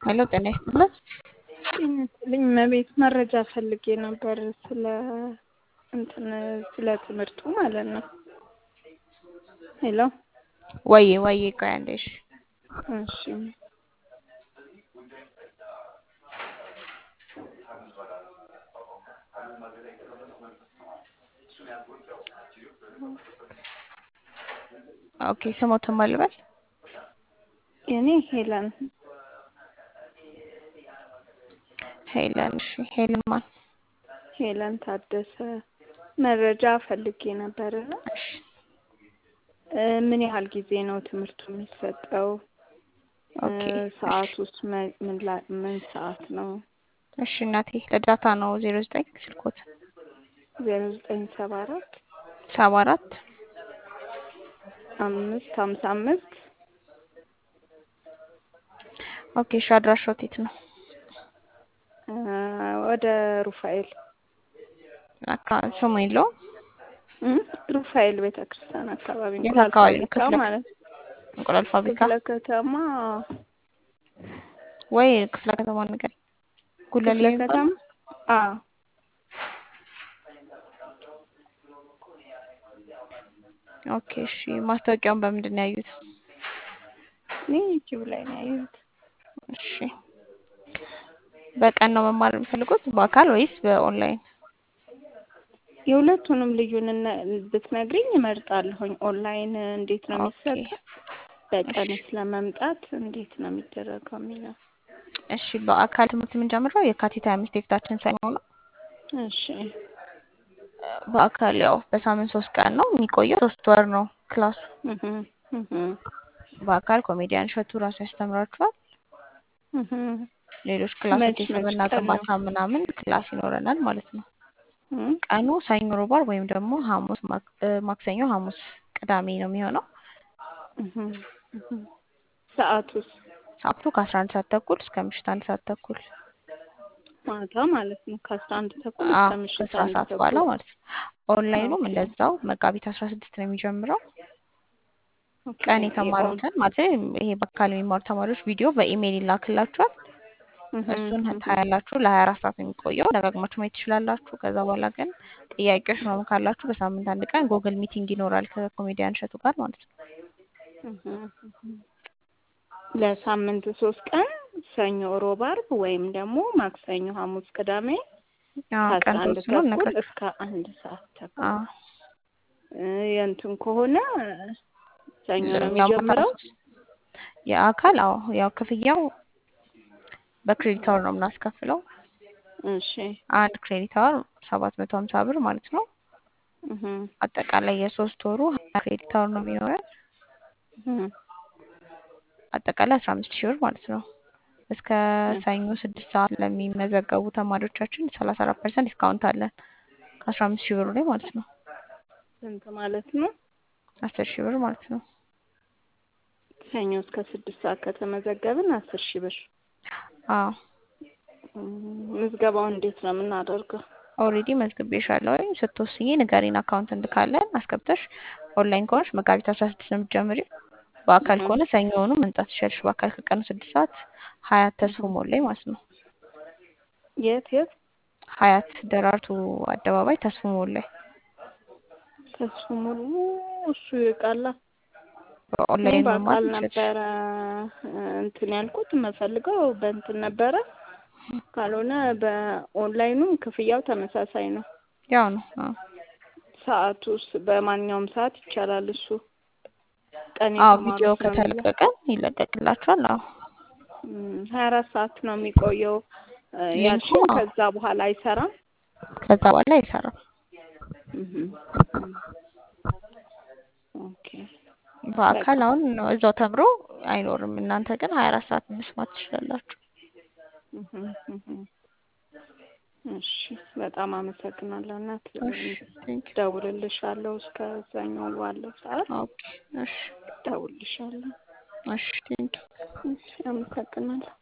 ሄሎ ጤና ይስጥልን። ጤና ይስጥልኝ እመቤት መረጃ ፈልጌ ነበር ስለ እንትን ስለ ትምህርቱ ማለት ነው። ሄሎ ወዬ ወዬ ቆይ አንዴ እሺ። እሺ ኦኬ ስሞትን ማን ልበል? እኔ ሄለን ሄለን እሺ ሄለን ማን? ሄለን ታደሰ መረጃ ፈልጌ ነበርና እሺ እ ምን ያህል ጊዜ ነው ትምህርቱ የሚሰጠው? ኦኬ ሰዓት ውስጥ ምን ላ- ምን ሰዓት ነው? እሺ እናቴ ለዳታ ነው ዜሮ ዘጠኝ ስልኮት ዜሮ ዘጠኝ ሰባ አራት ሰባ አራት አምስት ሀምሳ አምስት ኦኬ እሺ አድራሻው የት ነው? እ ወደ ሩፋኤል አካ ስሙ የለውም እ ሩፋኤል ቤተ ክርስቲያን አካባቢ የት እንቁላል አካባቢ ነው? ፋብሪካ ክፍለ ማለት እንቁላል ፋብሪካ ክፍለ ከተማ ወይ ክፍለ ከተማ ነገር ጉለሌ ክፍለ የሚባለው? ከተማ አዎ ኦኬ እሺ ማስታወቂያውን በምንድን ነው ያዩት? እኔ ዩቲዩብ ላይ ነው ያየሁት። እሺ በቀን ነው መማር የሚፈልጉት በአካል ወይስ በኦንላይን? የሁለቱንም ልዩነት ብትነግሪኝ እመርጣለሁኝ። ኦንላይን እንዴት ነው ኦኬ የሚሰጠው? በቀንስ ለመምጣት እንዴት ነው የሚደረገው የሚለው እሺ በአካል ትምህርት የምንጀምረው የካቲት ሀያ አምስት የፊታችን ሰኞ ነው። እሺ በአካል ያው በሳምንት ሶስት ቀን ነው የሚቆየው። ሶስት ወር ነው ክላሱ። እህ እህ በአካል ኮሜዲያን እሸቱ ራሱ ያስተምራችኋል። እህ ሌሎች ክላሶች መች መች የስብዕና ቀን ነው? ግንባታ ምናምን ክላስ ይኖረናል ማለት ነው። እ ቀኑ ሰኞ፣ ሮብ፣ ዓርብ ወይም ደግሞ ሐሙስ፣ ማክ- እ ማክሰኞ፣ ሐሙስ፣ ቅዳሜ ነው የሚሆነው። እህ እህ ሰዓቱስ ሰዓቱ ከአስራ አንድ ሰዓት ተኩል እስከ ምሽት አንድ ሰዓት ተኩል ማታ ማለት ነው ከአስራ አንድ ተኩል አዎ እስከ ምሽት ከስራ አንድ ሰዓት በኋላ ተኩል ማለት ነው። ኦንላይኑም ኦኬ እንደዛው መጋቢት አስራ ስድስት ነው የሚጀምረው። ኦኬ ቀን የኦን የተማሩትን ማለት ይሄ በአካል የሚማሩ ተማሪዎች ቪዲዮ በኢሜይል ይላክላችኋል። እህ እሱን እህ ታያላችሁ። ለሀያ አራት ሰዓት ነው የሚቆየው። ደጋግማችሁ ማየት ትችላላችሁ። ከዛ በኋላ ግን ጥያቄዎች ምናምን ካላችሁ በሳምንት አንድ ቀን ጉግል ሚቲንግ ይኖራል ከኮሜዲያን እሸቱ ጋር ማለት ነው። እህ እህ ለሳምንት ሶስት ቀን ሰኞ፣ ሮብ፣ ዓርብ ወይም ደግሞ ማክሰኞ፣ ሐሙስ፣ ቅዳሜ አዎ ከአስራ ቀን አንድ ተወስኖ ተኩል እነግራችሁ። እስከ አንድ ሰዓት ተኩል አዎ እ የእንትን ከሆነ ሰኞ ነው ያው ማታ የሚጀምረው። ሶስት የአካል አዎ ያው ክፍያው በክሬዲት አወር ነው የምናስከፍለው። እሺ አንድ ክሬዲት አወር ሰባት መቶ ሀምሳ ብር ማለት ነው። እህ አጠቃላይ የሶስት ወሩ ሀያ ክሬዲት አወር ነው የሚሆነው። እህ አጠቃላይ አስራ አምስት ሺህ ብር ማለት ነው። እስከ ሰኞ ስድስት ሰዓት ለሚመዘገቡ ተማሪዎቻችን ሰላሳ አራት ፐርሰንት ዲስካውንት አለን ከአስራ አምስት ሺህ ብሩ ላይ ማለት ነው። ስንት ማለት ነው? አስር ሺህ ብር ማለት ነው። ሰኞ እስከ ስድስት ሰዓት ከተመዘገብን አስር ሺህ ብር። አዎ እም፣ ምዝገባውን እንዴት ነው የምናደርገው? ኦልሬዲ መዝግቤሻለሁ። ስትወስኚ ንገሪን፣ አካውንት እንልካለን። አስገብተሽ ኦንላይን ከሆነሽ መጋቢት አስራ ስድስት ነው የምትጀምሪው። በአካል እህ ከሆነ ሰኞውኑ መምጣት ትችያለሽ። በአካል ከቀኑ ስድስት ሰዓት ሀያት ተስፎ እህ ሞል ላይ ማለት ነው። የት የት? ሀያት ደራርቱ አደባባይ ተስፎ ሞል ላይ ተስፉ ሙሉ እሱ ይቃላ። እኔ በኦንላይን መማር በአካል ትችያለሽ። ነበረ እ እንትን ያልኩት የምፈልገው በእንትን ነበረ። ካልሆነ በኦንላይኑም ክፍያው ተመሳሳይ ነው። ያው ነው። አዎ ሰዓቱስ በማንኛውም ሰዓት ይቻላል። እሱ ቀን አዎ ቪዲዮ የተማሩት ነው የሚለው ከተለቀቀ ይለቀቅላችኋል። አዎ ሀያ አራት ሰዓት ነው የሚቆየው እ ሊንኩ ያልሽኝ። አዎ ከዛ በኋላ አይሰራም። ከዛ በኋላ አይሰራም። እህ እህ ኦኬ በቃ በአካል አሁን ነው እዛው ተምሮ አይኖርም። እናንተ ግን ሀያ አራት ሰዓት መስማት ትችላላችሁ። እህ እህ እሺ በጣም አመሰግናለሁ እናት። እሺ ቴንክ ዩ እደውልልሻለሁ እስከ ሰኞ ባለው ሰዓት ኦኬ እሺ እደውልልሻለሁ። እሺ ቴንክ ዩ እሺ አመሰግናለሁ።